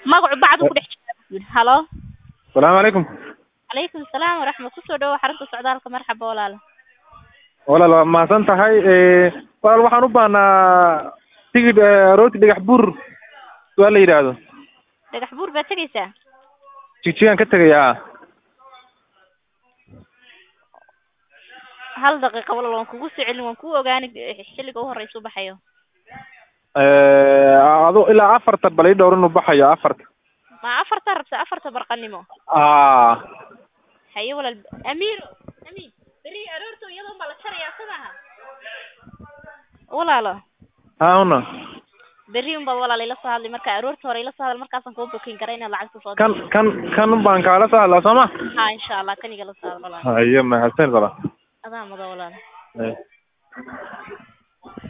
magacu bacdu ku dhex jira halo salaamu calaykum calaykum salaam waraxmat kusoo dhawo xarunta socdaalka marxaba walaalo walaal waa mahadsan tahay walaal waxaan u baahnaa tigidh rooti dhagax buur waa la yidhaahdo dhagax buur baad tegaysaa jigjigaan ka tegayaa hal daqiiqa walaal waan kugu soo celin waan kuu ogaani xilliga u horeysa u baxayo adu ilaa afarta bal ii dhowr inuu baxayo afarta ma afarta rabta afarta barqanimo a haye walaal amiiro amiin beri aroorta iyadoon baa la jarayaa soo maaha walaalo hauna berri un baad walaal ila soo hadlay marka aroorta hore ila soo hadal markaasaan kuu bukin kara inaad lacagta soo kan kan kan baan kaala soo hadlaa soo ma ha insha allah kan igala soo hadal walaal haye mahadsan walaal adaa mada walaal Haye.